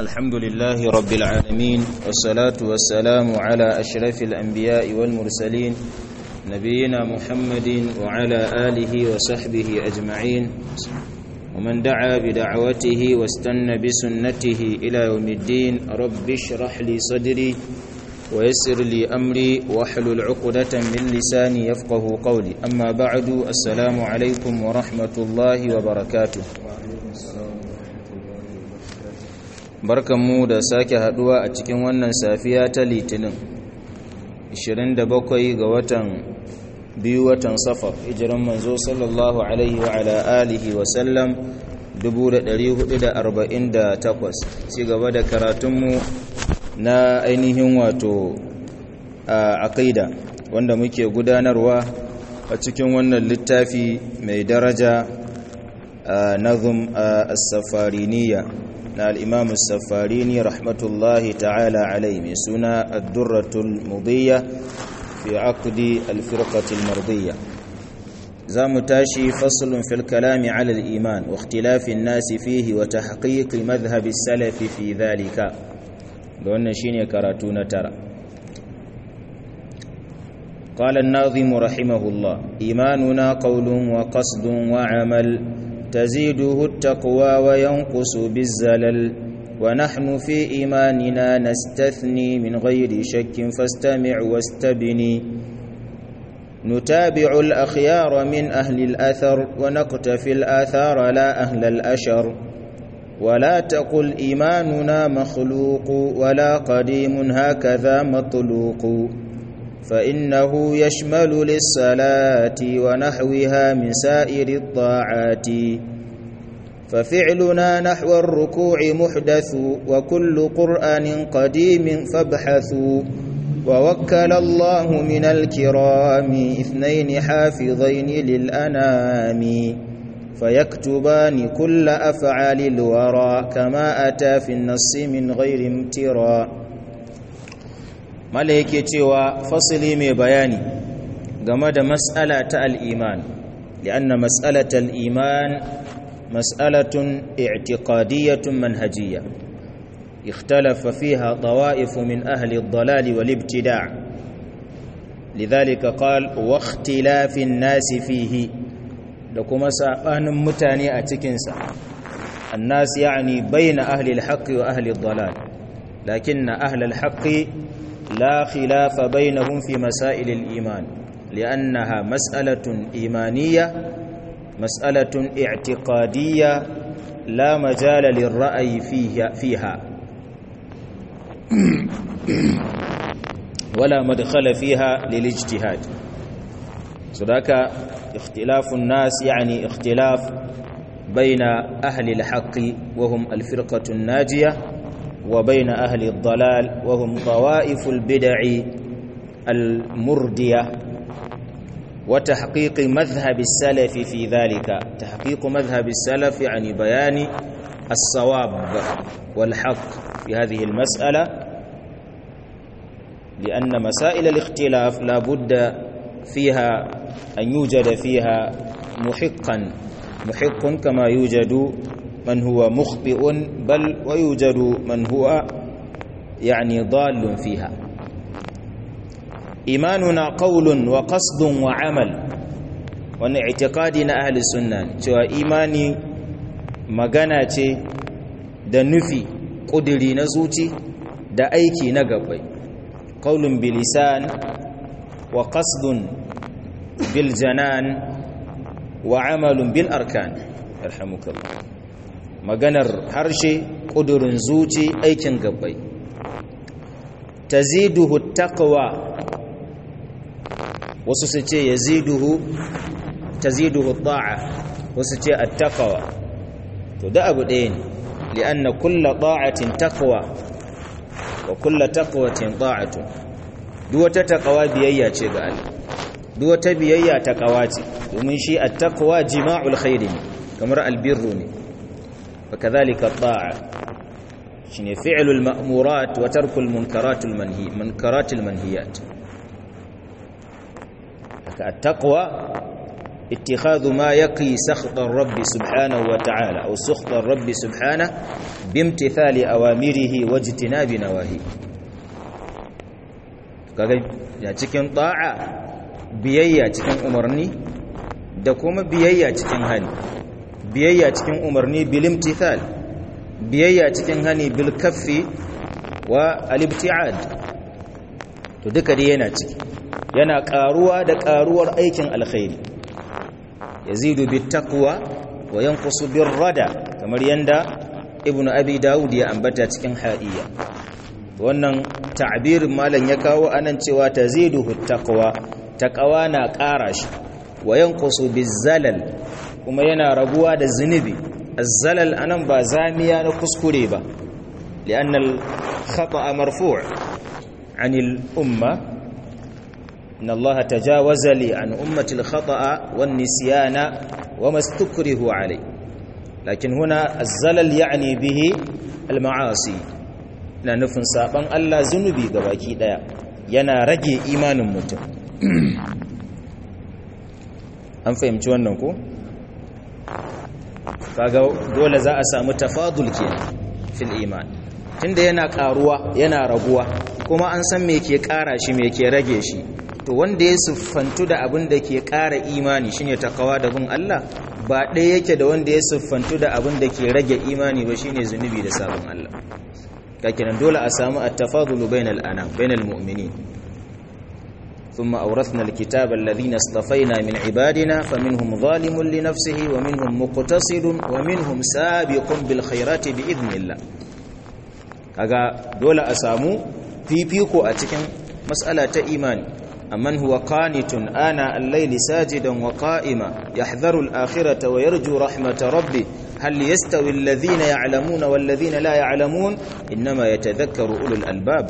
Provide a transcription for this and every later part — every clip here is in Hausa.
الحمد لله رب العالمين والصلاة والسلام على أشرف الأنبياء والمرسلين نبينا محمد وعلى آله وصحبه أجمعين ومن دعا بدعوته واستنى بسنته إلى يوم الدين رب اشرح لي صدري ويسر لي أمري واحلل عقدة من لساني يفقه قولي أما بعد السلام عليكم ورحمة الله وبركاته barkanmu da sake haduwa a cikin wannan safiya ta litinin 27 ga watan biyu watan safar hijiran manzo sallallahu alaihi wa ala alihi wa sallam 1448 ci gaba da karatunmu na ainihin wato a aqida wanda muke gudanarwa a cikin wannan littafi mai daraja nazum as-safariniya na al'imam safarini rahmatullahi ta'ala alai mai suna addurratul mudiyya fi akudi alfirkatul mardiyya za mu tashi fasulun fil kalami alal iman wa ikhtilafin nasi fihi wa tahqiqi madhhabi salafi fi dhalika da wannan shine karatu na tara قال الناظم رحمه الله إيماننا قول وقصد وعمل تزيده التقوى وينقص بالزلل ونحن في إيماننا نستثني من غير شك فاستمع واستبني نتابع الأخيار من أهل الأثر ونقتفي الآثار لا أهل الأشر ولا تقل إيماننا مخلوق ولا قديم هكذا مطلوق فإنه يشمل للصلاة ونحوها من سائر الطاعات ففعلنا نحو الركوع محدث وكل قرآن قديم فابحثوا ووكل الله من الكرام اثنين حافظين للأنام فيكتبان كل أفعال الورى كما أتى في النص من غير امتراء mala yake cewa fasili mai bayani game da mas'ala ta al'iman li'anna mas'alata al'iman mas'alatun i'tiqadiyyatun manhajiyya ikhtalafa fiha tawa'ifu min ahli ad-dalal wal ibtida' lidhalika qala wa ikhtilafin nasi fihi da kuma sabanin mutane a cikin sa annas yani bayna ahli al-haqqi wa ahli ad-dalal lakinna ahli al-haqqi لا خلاف بينهم في مسائل الإيمان لأنها مسألة إيمانية مسألة اعتقادية لا مجال للرأي فيها, فيها ولا مدخل فيها للاجتهاد صدق اختلاف الناس يعني اختلاف بين أهل الحق وهم الفرقة الناجية وبين أهل الضلال وهم طوائف البدع المردية وتحقيق مذهب السلف في ذلك تحقيق مذهب السلف يعني بيان الصواب والحق في هذه المسألة لأن مسائل الاختلاف لا بد فيها أن يوجد فيها محقا محق كما يوجد من هو مخطئ بل ويوجد من هو يعني ضال فيها إيماننا قول وقصد وعمل وأن اعتقادنا أهل السنة cewa imani magana ce da nufi ƙudiri na zuci da aiki na gabai qaulun bilisan wa qasdun bil janan wa amalun bil arkan yarhamukallah maganar harshe ƙudurin zuci aikin gabbai taziduhu taqwa wasu su ce yaziduhu taziduhu ta'a wasu ce at-taqwa to da abu ɗaya ne li'anna kulla ta'atin taqwa wa kulla taqwatin ta'atun duk wata taqwa biyayya ce ga Allah duk wata biyayya taqwa ce domin shi at-taqwa jima'ul khairi ne kamar albirru ne وكذلك الطاعة شنو فعل المأمورات وترك المنكرات المنهي منكرات المنهيات التقوى اتخاذ ما يقي سخط الرب سبحانه وتعالى أو سخط الرب سبحانه بامتثال أوامره واجتناب نواهيه kaga ya cikin ta'a biyayya cikin umarni da kuma biyayya cikin hani biyayya cikin umarni bil imtithal biyayya cikin hani bil kaffi wa al ibtiad to duka dai yana ciki yana karuwa da karuwar aikin alkhairi yazidu bit taqwa wa yanqusu bir rada kamar yanda ibnu abi daud ya ambata cikin hadiya wannan ta'birin malan ya kawo anan cewa taziduhu taqwa taqwa na ƙara shi wa yanqusu bizalal kuma yana rabuwa da zunubi azzalal anan ba zamiya na kuskure ba li'anna al-khata'a marfu' 'an al-umma إن الله تجاوز لي عن أمة الخطأ والنسيان وما استكره عليه لكن هنا الزلل يعني به المعاصي na nufin saban Allah zunubi ga baki daya yana rage imanin mutum an fahimci wannan ko kaga dole za a samu tafadul kenan fil iman tunda yana karuwa yana raguwa kuma an san me ke kara shi me ke rage shi to wanda ya siffantu da abin da ke kara imani shine takawa da bin Allah ba ɗaya yake da wanda ya siffantu da abin da ke rage imani ba shine zunubi da sabon Allah kakinan dole a samu at-tafadulu bainal anam bainal mu'minin thumma awrathna al-kitaba alladhina istafayna min ibadina faminhum zalimun li nafsihi wa minhum muqtasidun wa minhum sabiqun bil khairati bi idnillah kaga dole a samu fifiko a cikin mas'ala ta imani amman huwa qanitun ana al-layli sajidan wa qa'ima yahdharu al-akhirata wa yarju rahmata rabbih هل يستوي الذين يعلمون والذين لا يعلمون إنما يتذكر أولو الألباب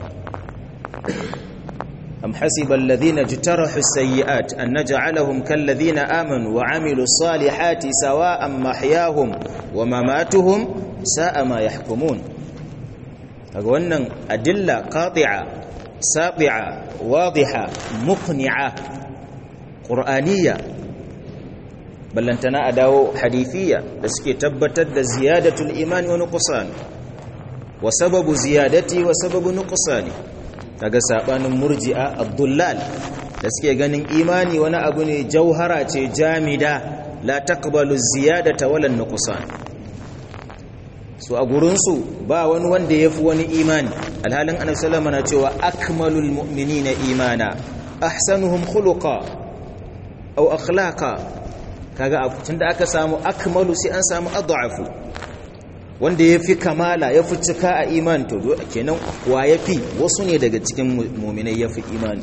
أم حسب الذين اجترحوا السيئات أن نجعلهم كالذين آمنوا وعملوا الصالحات سواء محياهم ومماتهم ساء ما يحكمون أقولنا أدلة قاطعة ساطعة واضحة مقنعة قرآنية ballantana a dawo hadithiya da suke tabbatar da ziyadatul imani wa nuqsan wa sababu ziyadati wa sababu nuqsani kaga sabanin murji'a abdullal da suke ganin imani wani abu ne jauhara ce jamida la taqbalu ziyadata wala nuqsan su a gurin su ba wani wanda yafi wani imani alhalin annabi sallallahu alaihi cewa akmalul mu'minina imana ahsanuhum khuluqa aw akhlaqa kaga tunda aka samu akmalu sai an samu adhafu wanda yafi kamala yafi cika a iman to kenan wa yafi wasu ne daga cikin mu'minai yafi imani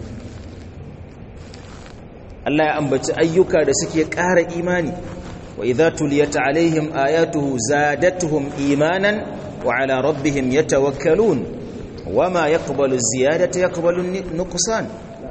Allah ya ambaci ayyuka da suke ƙara imani wa idza tuliyat alaihim ayatuhu zadatuhum imanan wa ala rabbihim yatawakkalun wama yaqbalu ziyadata yaqbalu nuqsan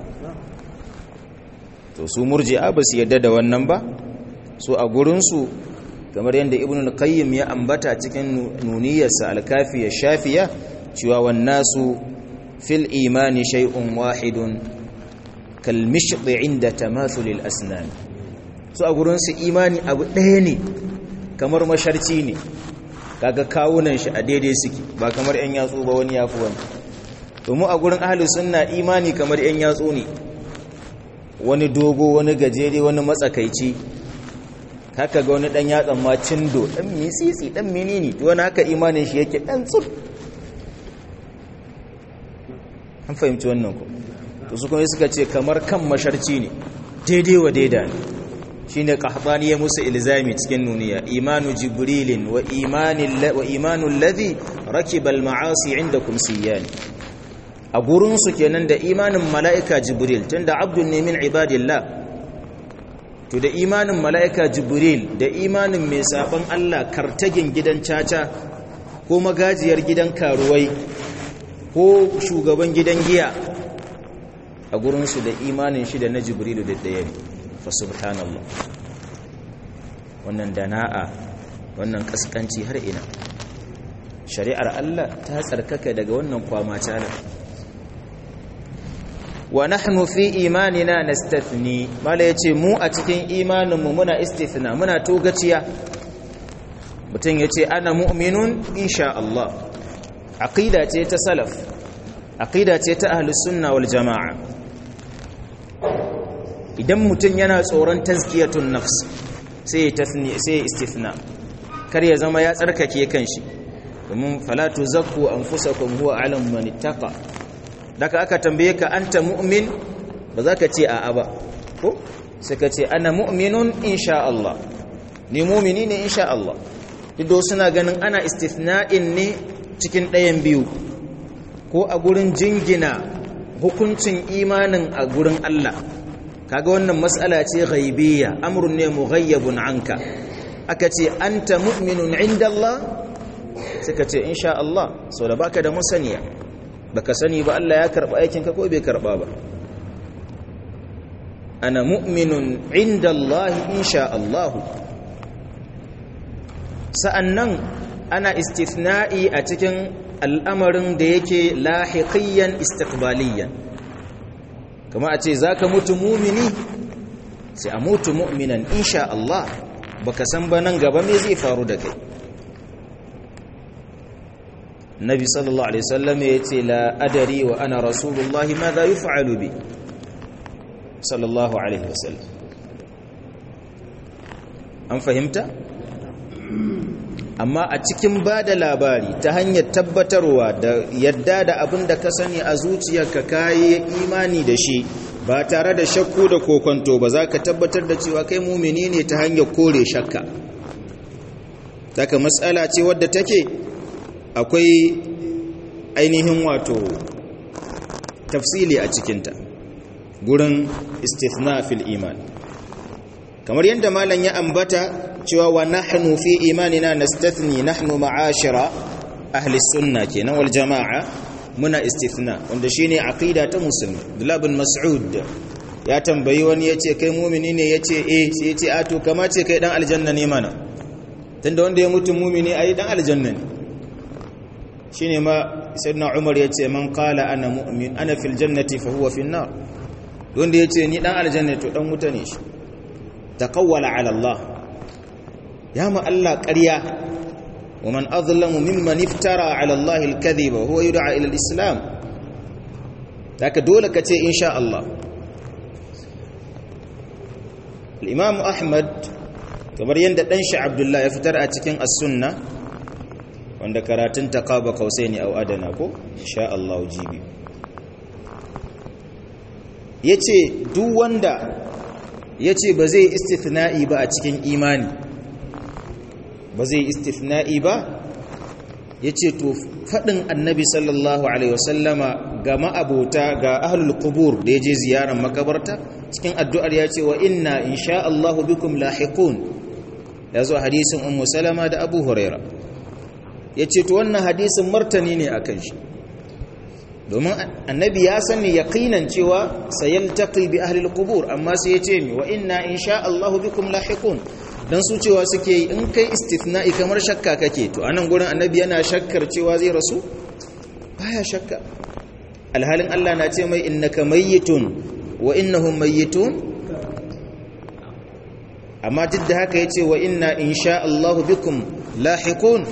to su murji'a ba su yadda da wannan ba so a gurinsu kamar yadda ibn al-qayyim ya ambata cikin nuniyarsa al-kafiya shafiya cewa wannasu fil imani shay'un wahidun kal mishd inda tamathul al-asnan so a gurinsu imani abu ɗaya ne kamar masharci ne kaga kawunan shi a daidai suke ba kamar yan yatsu ba wani yafi wani to mu a gurin ahlus sunna imani kamar yan yatsu ne wani dogo wani gajere wani matsakaici haka ga wani dan yatsan ma cindo dan misisi dan menene to wani haka imanin shi yake dan tsur an fahimci wannan ko to su kuma suka ce kamar kan masharci ne daidai wa daida ne shine qahtani ya musu ilzami cikin nuniya imanu jibrilin wa imanil wa imanul ladhi rakiba al ma'asi indakum siyani a gurin su kenan da imanin mala'ika jibril tunda abdun ne min ibadillah to da imanin mala'ika jibril da imanin mai saban Allah kartagin gidan caca ko magajiyar gidan karuwai ko shugaban gidan giya a gurinsu da imanin shi da na jibrilu da ɗaya ne fa subhanallah wannan dana'a wannan kaskanci har ina shari'ar Allah ta tsarkaka daga wannan kwama cana wa nahnu fi imanina nastathni mala yace mu a cikin imaninmu muna istithna muna togaciya mutum yace ana mu'minun insha Allah aqida ce ta salaf aqida ce ta ahlus sunna wal jamaa idan mutum yana tsoron tazkiyatun nafs sai tathni sai istithna kar ya zama ya tsarkake kanshi domin falatu zakku anfusakum huwa alam man ittaqa daga aka tambaye ka anta mu'min ba za ka ce a'a ba ko sai ka ce ana mu'minun insha Allah ni mu'mini ne insha Allah ido suna ganin ana istithna'in ne cikin ɗayan biyu ko a gurin jingina hukuncin imanin a gurin Allah kaga wannan mas'ala ce ghaibiyya amrun ne mughayyabun anka aka ce anta mu'minun inda Allah suka ce insha Allah sau da baka da musaniya baka sani ba Allah ya karba aikinka ko bai karba ba ana mu'minun inda Allah insha Allah sa'annan ana istithna'i a cikin al'amarin da yake lahiqiyan istiqbaliyan kama a ce zaka mutu mumini sai a mutu mu'minan insha Allah baka san ba nan gaba me zai faru da kai Nabi sallallahu alaihi wasallam yace la adari wa ana rasulullah madha yuf'alu bi sallallahu alaihi wasallam an fahimta amma a cikin bada labari ta hanyar tabbatarwa da yadda da abin da ka sani a zuciyarka kayi imani da shi ba tare da shakku da kokonto ba za ka tabbatar da cewa kai mumini ne ta hanyar kore shakka taka matsala ce wadda take akwai ainihin wato tafsili a cikinta gurin istithna fil iman kamar yadda malam ya ambata cewa wa nahnu fi imanina nastathni nahnu ma'ashira ahli sunna kenan wal jama'a muna istithna wanda shine aqida ta musulmi Abdullah bin Mas'ud ya tambayi wani yace kai mu'mini ne yace eh sai yace a to kama ce kai dan aljanna ne mana tunda wanda ya mutu mu'mini ai dan aljanna ne shine ma sayyidina Umar yace man qala ana mu'min ana fil jannati fa huwa fin nar wanda yace ni dan aljanna to dan wuta ne shi taqawwala ala Allah ya ma Allah ƙarya ومن أظلم ممن افترى على الله الكذب وهو يدعى إلى الإسلام ذاك دولة كتير إن شاء الله الإمام أحمد kamar yadda ɗan shi abdullahi ya fitar a cikin as-sunna wanda karatun taqaba qausaini aw adana ko insha Allah jibi yace duk wanda yace ba zai istithna'i ba a cikin imani ba zai istifna'i ba ya ce to faɗin annabi sallallahu alaihi wasallama ga ma'abota ga ahlul qubur da ya je ziyarar makabarta cikin addu'ar ya ce wa inna insha Allahu bikum lahiqun ya zo hadisin ummu salama da abu huraira ya ce to wannan hadisin martani ne akan shi domin annabi ya sani yaqinan cewa sayaltaqi bi ahlil qubur amma sai ya ce mi wa inna insha Allahu bikum lahiqun dan su cewa suke yi in kai istithna'i kamar shakka kake to anan gurin annabi yana shakkar cewa zai rasu baya shakka alhalin Allah na ce mai innaka mayyitun wa innahum mayyitun amma duk da haka yace wa inna insha Allah bikum lahiqun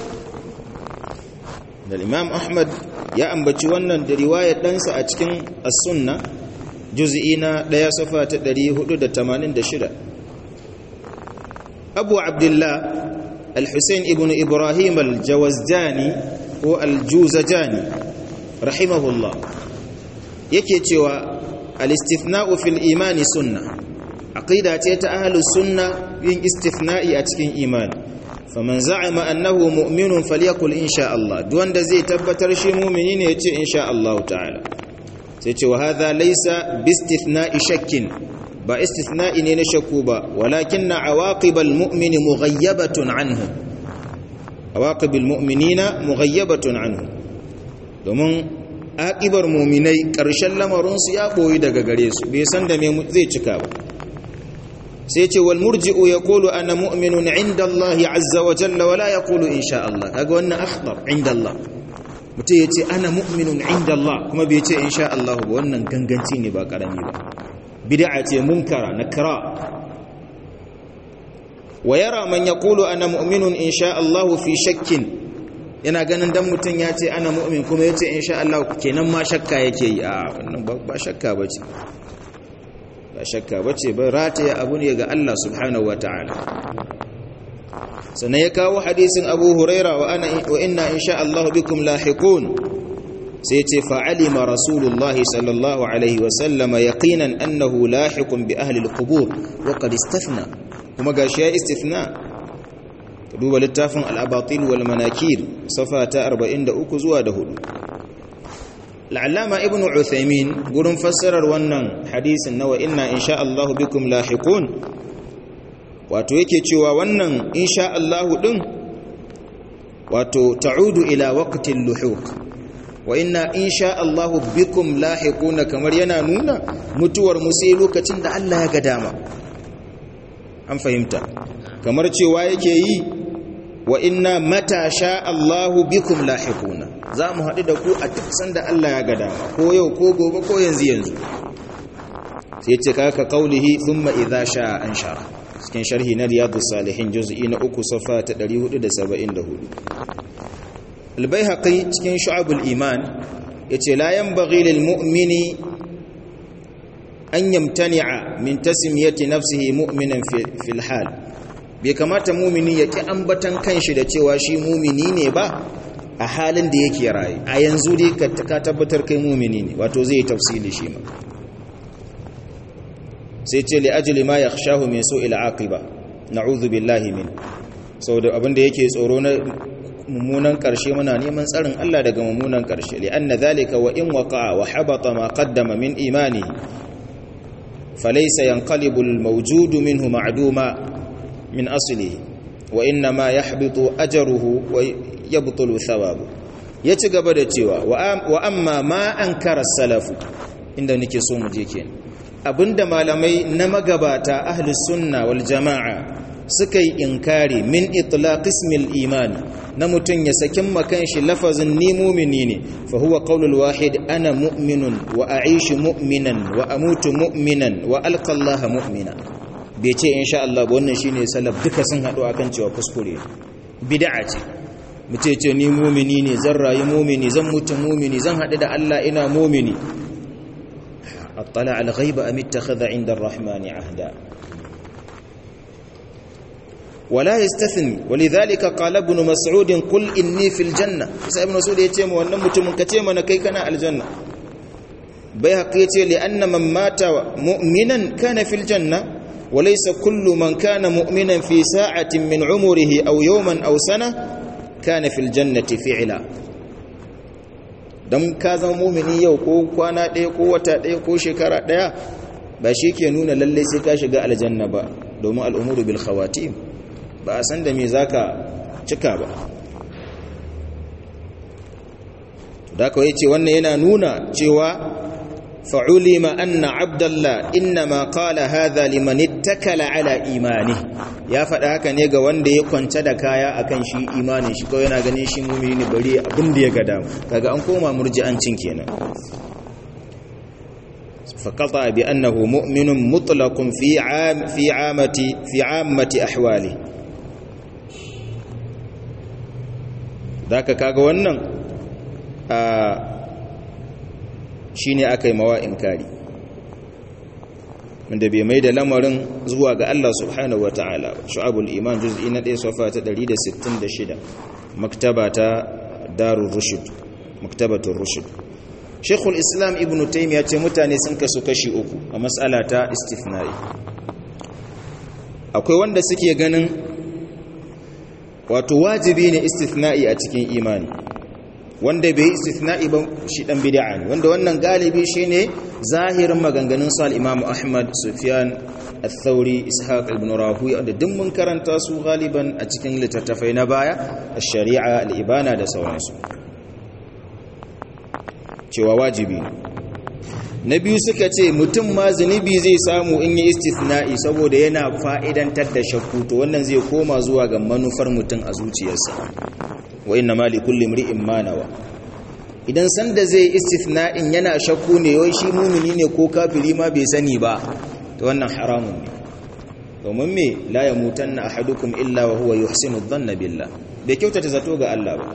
da Imam Ahmad ya ambaci wannan da riwayar ɗansa a cikin as-sunna juz'i na 1 safa ta 486 أبو عبد الله الحسين ابن إبراهيم الجوزجاني هو الجوزجاني رحمه الله يكيتوا الاستثناء في الإيمان سنة عقيدة أهل السنة ين استثناء أتكين إيمان فمن زعم أنه مؤمن فليقل إن شاء الله دون دزي تبتر شي مؤمنين يتي إن شاء الله تعالى سيتي وهذا ليس باستثناء شك ba istithna'i ne na shakku ba walakinna awaqibal mu'mini mughayyabatun anhu awaqibul mu'minina mughayyabatun anhu domin aqibar mu'minai karshen lamarin su ya boyi daga gare su bai san da me zai cika ba sai ce wal murji'u yaqulu ana mu'minun 'inda Allah 'azza wa jalla wa la yaqulu insha Allah kaga wannan akhbar 'inda Allah mutum ya ce ana mu'minun inda Allah kuma bai ce insha Allah ba wannan ganganci ne ba karami ba bid'a ce munkara nakra wa yara man yaqulu ana mu'minun insha Allah fi shakkin yana ganin dan mutum ya ce ana mu'min kuma ya ce insha Allah kenan ma shakka yake yi a wannan ba shakka bace ba shakka bace ba rataya abu ne ga Allah subhanahu wataala sannan ya kawo hadisin Abu Huraira wa ana wa inna insha Allah bikum lahiqun sai ce fa'alima rasulullah sallallahu alaihi wa sallama yaqinan annahu lahiqun bi ahli al-qubur wa qad istithna kuma gashi ya istithna duba littafin al-abatil wal manakir safa ta 43 zuwa da 4 la'allama ibnu uthaymin gurin fassarar wannan hadisin nawa inna insha Allah bikum lahiqun wato yake cewa wannan insha Allah din wato ta'udu ila waqtil luhuq wa inna insha Allah bikum lahiquna kamar yana nuna mutuwar mu sai lokacin da Allah ya ga dama an fahimta kamar cewa yake yi wa inna mata sha Allahu bikum lahiquna za mu haɗu da ku a duk sanda Allah ya ga dama ko yau ko gobe ko yanzu yanzu sai ce kaka kaulihi thumma idza sha anshara cikin sharhi na riyadus salihin juz'i na uku safa ta 474 al-baihaqi cikin shu'abul iman yace la yanbaghi lil mu'mini an yamtani'a min tasmiyati nafsihi mu'minan fil hal bai kamata mumini ya ki ambatan kanshi da cewa shi mumini ne ba a halin da yake raye a yanzu dai ka tabbatar kai mumini ne wato zai tafsili shi ma sai ce li ajli ma yakhshahu min su'il aqiba na'udhu billahi min saboda abinda yake tsoro na mummunan karshe muna neman tsarin Allah daga mummunan karshe li anna dhalika wa in waqa'a wa habata ma qaddama min imani falaysa yanqalibu al-mawjudu minhu ma'duma min aslihi wa inna ma yahbitu ajruhu wa yabtulu thawabu ya ci gaba da cewa wa amma ma ankara salafu inda nake so mu je kenan abinda malamai na magabata ahli sunna wal jama'a suka yi inkari min itlaq ismil imani na mutun ya sakin makan shi lafazin ni mu'mini ne fa huwa qaulul wahid ana mu'minun wa a'ishu mu'minan wa amutu mu'minan wa alqa allaha mu'mina bai ce insha Allah ba wannan shine salaf duka sun hadu akan cewa kuskure bid'a ce muce ce ni mu'mini ne zan rayu mu'mini zan mutu mu'mini zan hadu da Allah ina mu'mini attala al-ghaiba am ittakhadha 'inda ar-rahmani 'ahda ولا يستثني ولذلك قال ابن مسعود قل اني في الجنه sai ibn mas'ud yace mu wannan mutumin kace mana kai kana aljanna bai haƙi yace li anna man mata mu'minan kana fil janna وليس كل من كان مؤمنا في ساعة من عمره أو يوما أو سنة كان في الجنة فعلا dan ka zama mumini yau ko kwana ɗaya ko wata ɗaya ko shekara ɗaya ba shi ke nuna lallai sai ka shiga aljanna ba domin al'umuru bil khawatim ba a san da me za ka cika ba da kawai ce wannan yana nuna cewa فعلم أن عبد الله إنما قال هذا لمن اتكل على إيمانه ya faɗa haka ne ga wanda ya kwanta da kaya akan shi imanin shi kawai yana ganin shi mumini ne bari abin da ya ga damu kaga an koma murji'ancin kenan faqata bi annahu mu'minun mutlaqun fi 'am fi 'amati fi 'ammati ahwali daka kaga wannan a shi ne aka yi mawa inkari wanda bai mai da lamarin zuwa ga Allah subhanahu wata'ala shu'abul iman juz'i na 1 safa ta 166 maktaba ta darul rushd maktabatul rushd shaykhul islam ibnu taymiya ce mutane sun kasu kashi uku a mas'ala ta istithna'i akwai wanda suke ganin wato wajibi ne istithna'i a cikin imani wanda bai istithna'i ba shi dan bid'a ne wanda wannan galibi shine zahirin maganganun sa al-Imam Ahmad Sufyan al-Thawri Ishaq ibn Rahuya da duk mun karanta su galiban a cikin littattafai na baya ash-shari'a al-ibana da sauransu cewa wajibi na biyu suka ce mutum ma zunubi zai samu in yi istithna'i saboda yana fa'idantar da shakku to wannan zai koma zuwa ga manufar mutum a zuciyarsa wa inna ma li kulli imri'in ma nawa idan sanda zai istithna'in yana shakku ne wai shi mumini ne ko kafiri ma bai sani ba to wannan haramun ne domin me la yamutanna ahadukum illa wa huwa yuhsinu dhanna billah bai kyautata zato ga Allah ba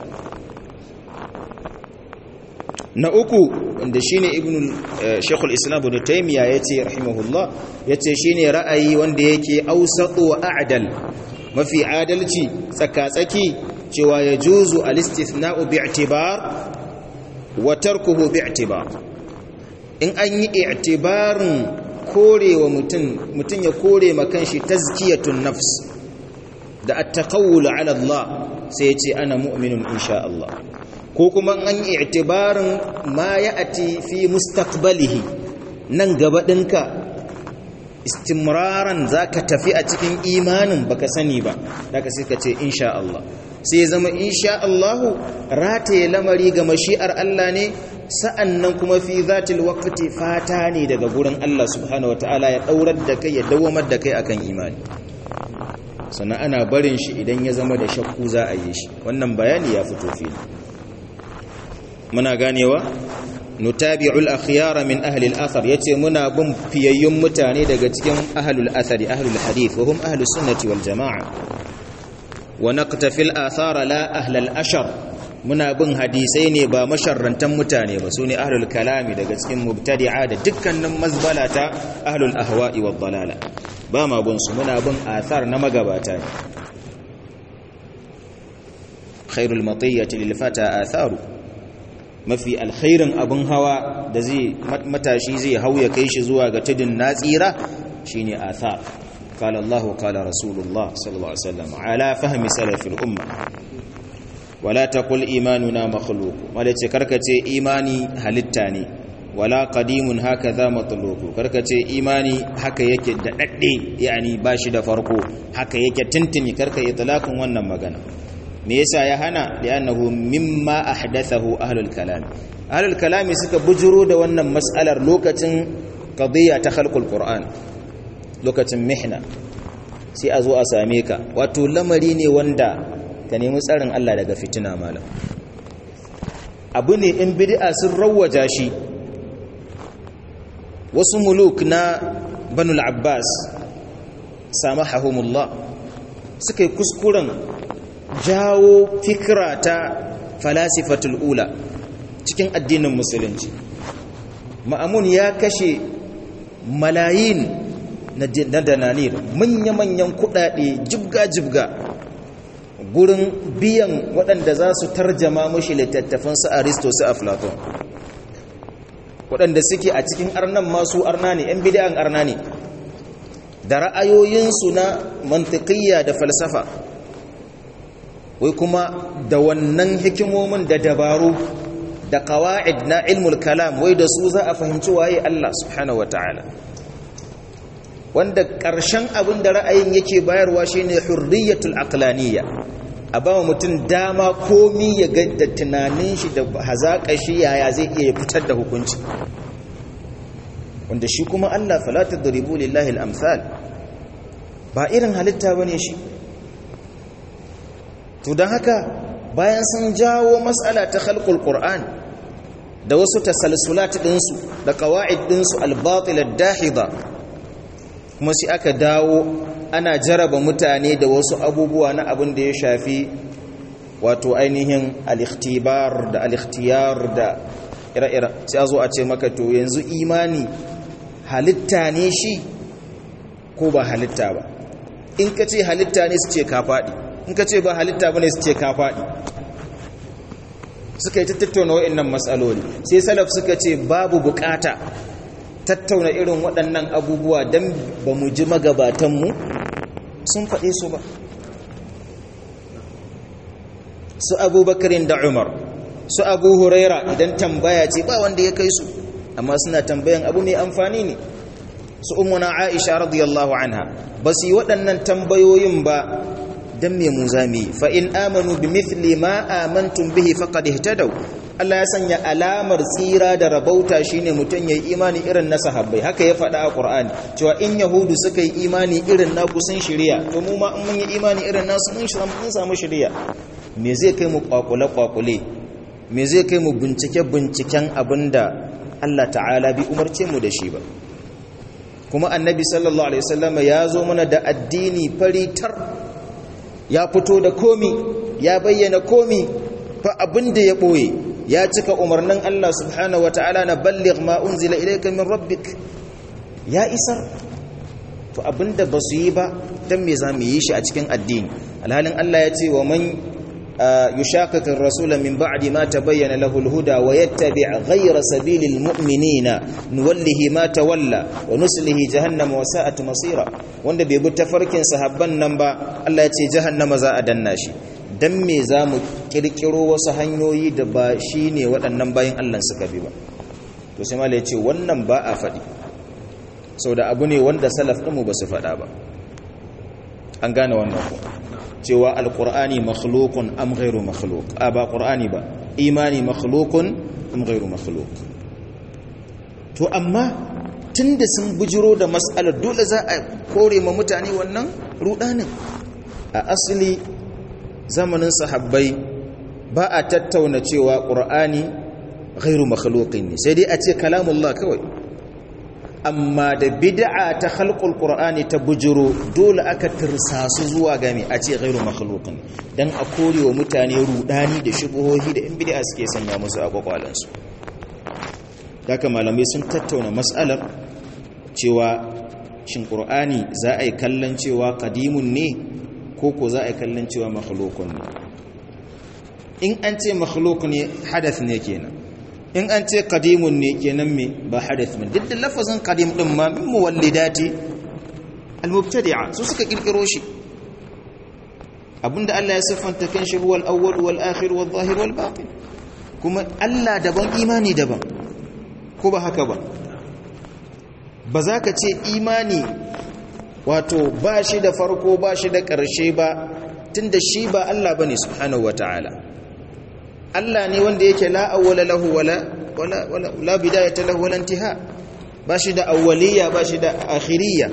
na uku wanda shine ibnu shaykhul islam ibn taymiya yace rahimahullah yace shine ra'ayi wanda yake awsatu wa a'dal mafi adalci tsaka-tsaki cewa yajuzu al-istithna'u bi'tibar wa tarkuhu bi'tibar in an yi i'tibarin korewa mutum mutum ya kore makan shi tazkiyatun nafs da at-taqawul 'ala Allah sai yace ana mu'minun insha Allah ko kuma an yi i'tibarin ma ya'ti fi mustaqbalihi nan gaba dinka istimraran zaka tafi a cikin imanin baka sani ba daga sai ka ce insha Allah sai zama insha Allah rataye lamari ga mashi'ar Allah ne sa'annan kuma fi zatil waqti fata ne daga gurin Allah subhanahu wataala ya daurar da kai ya dawamar da kai akan imani sannan ana barin shi idan ya zama da shakku za a yi shi wannan bayani ya fito fili muna ganewa nutabi'ul akhyara min ahli al-athar yace muna bin fiyayyun mutane daga cikin ahlul athari ahlul hadith wa hum ahlus sunnati wal jamaa wa naqtafi al-athara la ahli al-ashar muna bin hadisai ne ba masharrantan mutane ba sune ahlul kalami daga cikin mubtadi'a da dukkanin mazbalata ahlul ahwa'i wad dalala ba ma bin su muna bin athar na magabata ne khairul matiyyati lil fata atharu mafi alkhairin abin hawa da zai matashi zai hau ya kai shi zuwa ga tudun natsira shine athar qala Allah qala Rasulullah sallallahu alaihi wasallam ala fahmi salafil umma wala taqul imanuna makhluq wala ce karkace imani halitta ne wala qadimun hakaza matluq karkace imani haka yake da dadde yani bashi da farko haka yake tintini karka itlaqin wannan magana me yasa ya hana li'annahu mimma ahdathahu ahlul kalam ahlul kalami suka bujuro da wannan mas'alar lokacin qadiyya ta khalqul qur'an lokacin mihna sai a zo a same ka wato lamari ne wanda ka nemi tsarin Allah daga fitina malam abu ne in bid'a sun rawaja shi wasu muluk na banul abbas samahahumullah suka yi kuskuren jawo fikira ta falasifatul ula cikin addinin musulunci ma'amun ya kashe malayin na dananir manya-manyan kudade jibga-jibga gurin biyan waɗanda za su tarjama mashi littattafan su aristo su aflaton waɗanda suke a cikin arnan masu arna ne 'yan bidiyan arna ne da ra'ayoyinsu na mantikiyya da falsafa wai kuma da wannan hikimomin da dabaru da kawa'id na ilmul kalam wai da su za a fahimci waye Allah subhanahu wata'ala wanda ƙarshen abin da ra'ayin yake bayarwa shine hurriyatul aqlaniyya a ba mutum dama komi ya ga da tunanin shi da hazaƙa shi yaya zai iya fitar da hukunci wanda shi kuma Allah fala tadribu lillahi al-amsal ba irin halitta bane shi to don haka bayan sun jawo matsala ta khalqul qur'an da wasu tasalsulat ɗinsu da qawaid ɗinsu al-batilat dahida kuma sai aka dawo ana jaraba mutane da wasu abubuwa na abin da ya shafi wato ainihin al-ikhtibar da al-ikhtiyar da ire-ire sai a zo a ce maka to yanzu imani halitta ne shi ko ba halitta ba in ka ce halitta ne su ce ka faɗi in ka ce ba halitta ba ne su ce ka faɗi suka yi ta tattauna wa'annan matsaloli sai salaf suka ce babu bukata tattauna irin waɗannan abubuwa don ba mu ji magabatanmu sun faɗe su ba su abubakarin da umar su abu huraira idan tambaya ce ba wanda ya kai su amma suna tambayan abu mai amfani ne su umuna aisha radiyallahu anha ba su yi waɗannan tambayoyin ba dan me mu zami fa in amanu bi mithli ma amantum bihi faqad ihtadaw Allah ya sanya alamar tsira da rabauta shine mutun yayi imani irin na sahabbai haka ya faɗa a Qur'ani cewa in yahudu suka yi imani irin naku sun shiriya to mu ma in mun yi imani irin nasu mun mun samu shiriya me zai kai mu kwakule kwakule me zai kai mu bincike binciken abinda Allah ta'ala bi umarce mu da shi ba kuma annabi sallallahu alaihi wasallama ya zo mana da addini faritar ya fito da komi ya bayyana komi fa abinda ya boye ya cika umarnin Allah subhanahu wataala na balligh ma unzila ilayka min rabbik ya isar to abinda ba su yi ba dan me za mu yi shi a cikin addini alhalin Allah ya ce wa man يشاقق الرسول من بعد ما تبين له الهدى ويتبع غير سبيل المؤمنين نوله ما تولى ونسله جهنم وساءت مصيرا wanda bai bi tafarkin sahabban nan ba Allah ya ce jahannama za a danna shi dan me za mu kirkiro wasu hanyoyi da ba shine waɗannan bayin Allah suka bi ba to sai malai ya ce wannan ba a faɗi da abu ne wanda salaf ɗinmu ba su faɗa ba an gane wannan ko cewa alkur'ani makhlukun am ghairu makhluk a ba qur'ani ba imani makhlukun am ghairu makhluk to amma tunda sun bujiro da mas'alar dole za a kore ma mutane wannan rudanin a asali zamanin sahabbai ba a tattauna cewa qur'ani ghairu makhluqin ne sai dai a ce kalamullah kawai amma da bid'a ta khalqul qur'ani ta bujuro dole aka tirsasu zuwa game a ce ghairu makhluqin dan a korewa mutane rudani da shubuhohi da in bid'a suke sanya musu a kwakwalan su haka malamai sun tattauna mas'alar cewa shin qur'ani za a yi kallon cewa qadimun ne ko ko za a yi kallon cewa makhluqun ne in an ce makhluq ne hadath ne kenan in an ce kadimun ne kenan me ba hadith min duk da lafazin kadim din ma min muwallidati almubtadi'a su suka kirkiro shi abinda Allah ya siffanta kan shi huwal awwal wal akhir wal zahir wal batin kuma Allah daban imani daban ko ba haka ba ba za ka ce imani wato ba shi da farko ba shi da ƙarshe ba tunda shi ba Allah bane subhanahu wataala Allah ne wanda yake la awwala lahu wala wala wala la bidayata lahu wala intiha bashi da awwaliya bashi da akhiriyya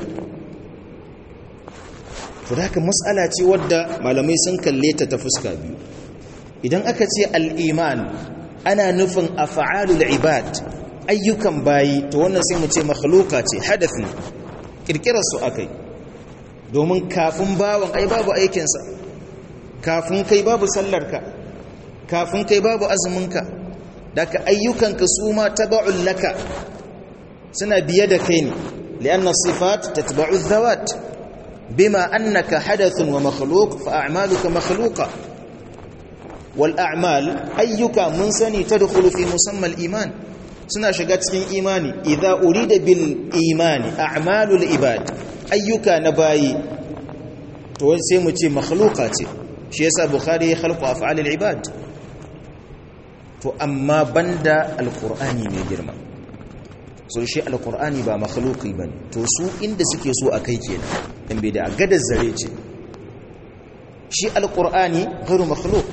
to haka mas'ala ce wadda malamai sun kalle ta ta fuska biyu idan aka ce al-iman ana nufin af'alul ibad ayyukan bayi to wannan sai mu ce makhluqa ce hadath ne kirkirar su akai domin kafin bawan ai babu aikinsa kafin kai babu sallarka kafin kai babu azuminka daga ayyukanka su ma taba'un laka suna biye da kai ne li'anna sifat tatba'u dhawat bima annaka hadathun wa makhluq fa a'maluka makhluqa wal a'mal ayyuka mun sani tadkhulu fi musamma al iman suna shiga cikin imani idza urida bil imani a'malul ibad ayyuka na bayi to sai mu ce makhluqa ce shi yasa bukhari ya khalqu af'al al ibad to amma banda alkur'ani mai girma so shi alkur'ani ba makhluqi bane to su inda suke so a kai kenan dan bai da gadar zare ce shi alkur'ani ghairu makhluq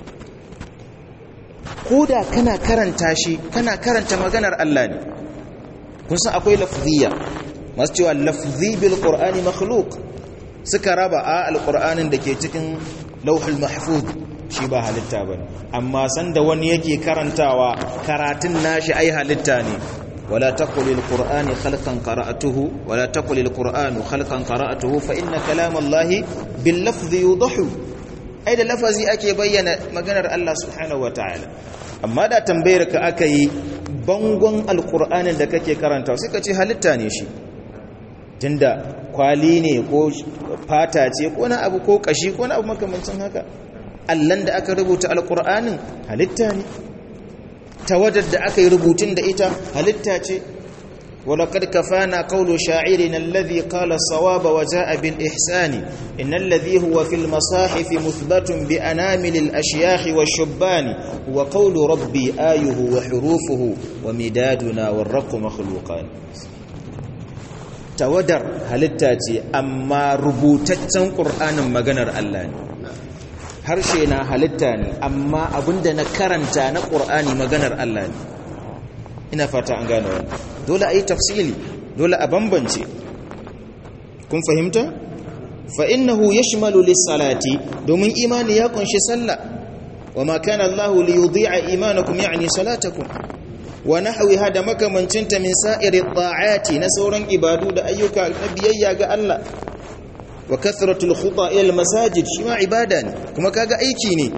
koda kana karanta shi kana karanta maganar Allah ne kun san akwai lafziya masu cewa lafzi bil qur'ani makhluq suka raba a alkur'anin da ke cikin lauhul mahfuz shi ba halitta ba amma sanda wani yake karantawa karatun nashi ai halitta ne wala taqul alqur'ani khalqan qara'atuhu wala taqul alqur'anu khalqan qara'atuhu fa inna kalamallahi bil lafzi yudahu ai da lafazi ake bayyana maganar Allah subhanahu wataala amma da tambayar ka aka yi bangon alqur'anin da kake karantawa sai ka ce halitta ne shi tunda kwali ne ko fata ce ko na abu ko kashi ko na abu makamancin haka allan da aka rubuta alkur'anin halitta ne tawadar da aka yi rubutun da ita halitta ce ولقد كفانا قول شاعرنا الذي قال الصواب وجاء بالإحسان إن الذي هو في المصاحف مثبت بأنامل الأشياخ والشبان هو قول ربي آيه وحروفه ومدادنا والرق مخلوقان تودر هلتاتي أما ربوتتن قرآن مغنر الله harshe na halitta ne amma abinda na karanta na ƙur'ani maganar Allah ne ina fata an gane wannan dole a yi tafsili dole a bambance kun fahimta fa innahu yashmalu lis-salati domin imani ya kunshi sallah وما كان الله ليضيع إيمانكم يعني صلاتكم ونحو هذا مكمنcinta من سائر الطاعات نسورا عبادو da ayyuka nabiyayya ga Allah wa kathratul khuta ila masajid shi ma ibada ne kuma kaga aiki ne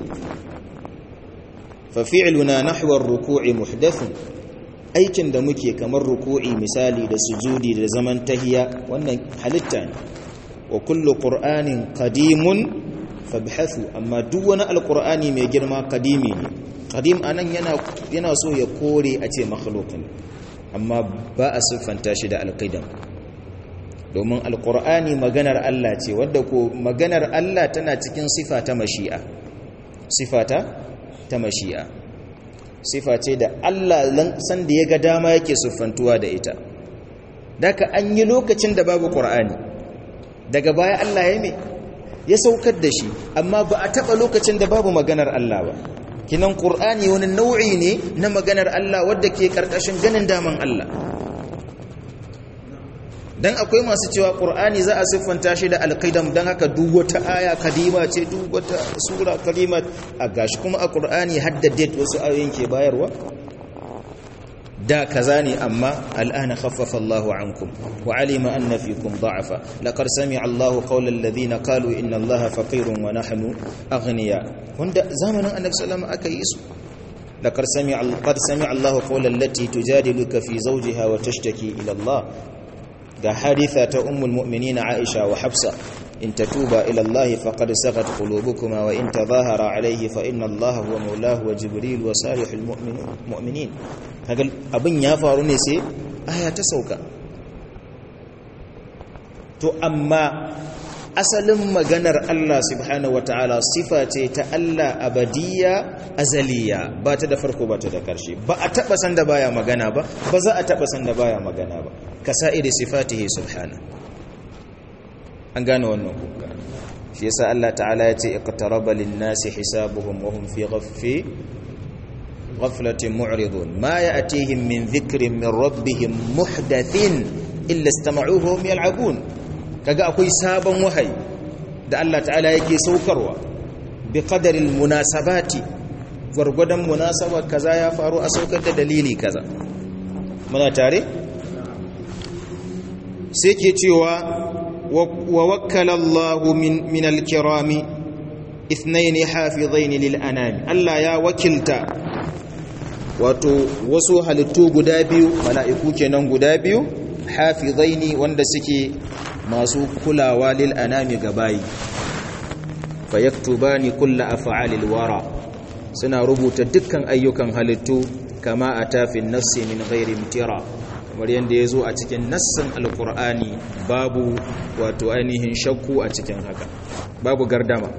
fa fi'luna nahwa ar-ruku'i muhdathun aikin da muke kamar ruku'i misali da sujudi da zaman tahiya wannan halitta ne wa kullu qur'anin qadimun fabhathu amma duk wani alqur'ani mai girma qadimi ne qadim anan yana yana so ya kore a ce makhluqin amma ba a siffanta shi da alqidam domin alqur'ani maganar Allah ce wadda ko maganar Allah tana cikin sifa ta mashi'a sifata ta mashi'a sifa ce da Allah san da ya ga dama yake siffantuwa da ita daka an yi lokacin da babu qur'ani daga baya Allah ya mai ya saukar da shi amma ba a taɓa lokacin da babu maganar Allah ba kinan ƙur'ani wani nau'i ne na maganar Allah wadda ke ƙarƙashin ganin daman Allah don akwai masu cewa ƙur'ani za a siffanta shi da alƙidam don haka duk wata aya kadima ce duk wata sura kadima a gashi kuma a ƙur'ani haddade wasu ayoyin ke bayarwa da kaza ne amma al'ana khaffafa Allahu ankum wa alima anna fikum da'afa laqad sami'a Allahu qawla alladhina qalu inna Allaha faqirun wa nahnu aghniya wanda zamanin Annabi sallallahu aka yi su laqad sami'a qad sami'a Allahu qawla allati tujadiluka fi zawjiha wa tashtaki ila Allah ga haditha ta ummul mu'minin Aisha wa Hafsa in tatuba ila Allah faqad sagat qulubukuma wa in tadhahara alayhi fa inna Allah huwa mawlahu wa jibril wa salihul mu'minin kaga abin ya faru ne sai aya ta sauka to amma asalin maganar Allah subhanahu wataala sifa ce ta Allah abadiyya azaliya ba ta da farko ba ta da karshe ba a taba san da baya magana ba ba za a taba san da baya magana ba kasa'iri sifatihi subhanahu an gane wannan kuka shi yasa Allah ta'ala ya ce iqtaraba lin-nasi hisabuhum wa hum fi ghaffi ghaflatin mu'ridun ma ya'tihim min dhikrin min rabbihim muhdathin illa istama'uhu hum yal'abun kaga akwai sabon wahayi da Allah ta'ala yake saukarwa bi qadaril munasabati gwargwadon munasaba kaza ya faru a saukar da dalili kaza muna tare sai ke cewa ووكل الله من من الكرام اثنين حافظين للانام الله يا وكلتا wato wasu halittu guda biyu mala'iku kenan guda biyu hafizaini wanda suke masu kulawa lil anami gabayi fayaktubani kullu af'alil wara suna rubuta dukkan ayyukan halittu kama atafin nafsi min ghairi imtira kamar yadda ya zo a cikin nassin alkur'ani babu wato ainihin shakku a cikin haka babu gardama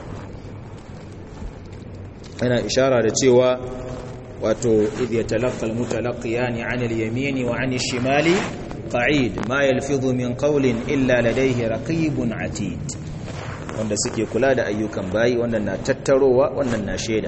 yana ishara da cewa wato idh yatalaqqa almutalaqiyani 'an al-yamini wa 'an ash-shimali qa'id ma yalfidhu min qawlin illa ladayhi raqibun 'atid wanda suke kula da ayyukan bayi wannan na tattarowa wannan na sheda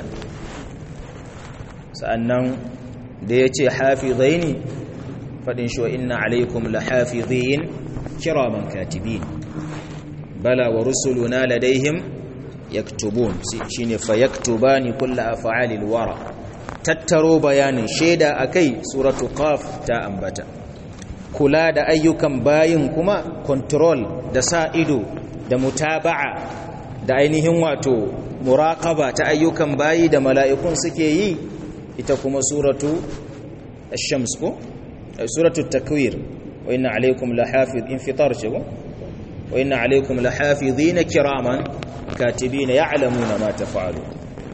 sa'annan da yace hafizaini fadin shi wa inna alaikum lahafizin kiraman katibin bala wa rusuluna ladaihim yaktubun shine fa yaktubani kullu af'alil wara tattaro bayanin sheda akai suratu qaf ta ambata kula da ayyukan bayin kuma control da sa ido da mutaba'a da ainihin wato muraqaba ta ayyukan bayi da mala'ikun suke yi ita kuma suratu ash-shams ko suratul takwir wa inna alaykum lahafiz infitar ce wa inna alaykum lahafizin kiraman katibin ya'lamuna ma taf'alun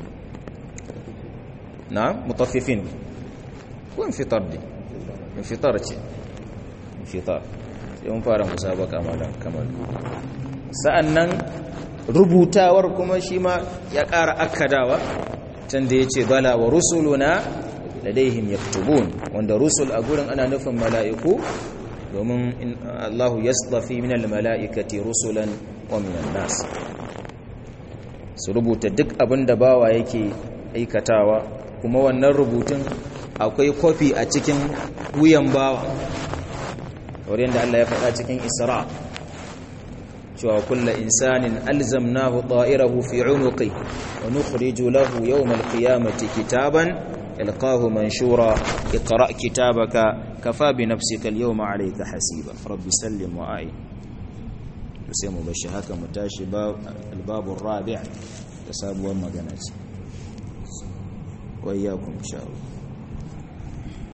na'am mutaffifin ko infitar din infitar ce infitar sai mun fara musabaka malan kamar sa'annan rubutawar kuma shi ma ya ƙara akkadawa can da yace bala wa rusuluna ladaihim yaktubun wanda rusul a gurin ana nufin mala'iku domin Allah yasdafi min almala'ikati rusulan wa min nas su rubuta duk abin da bawa yake aikatawa kuma wannan rubutun akwai kofi a cikin wuyan bawa kamar yadda Allah ya faɗa cikin Isra cewa kullu insanin alzamnahu ta'irahu fi 'unuqi wa nukhriju lahu yawm al-qiyamati kitaban yalqahu manshura iqra' kitabaka kafa bi nafsika al-yawma 'alayka hasiba rabbi sallim wa a'in sai mu bashi haka mu tashi al-babu ar-rabi' da sabuwar magana ce wa iyyakum insha Allah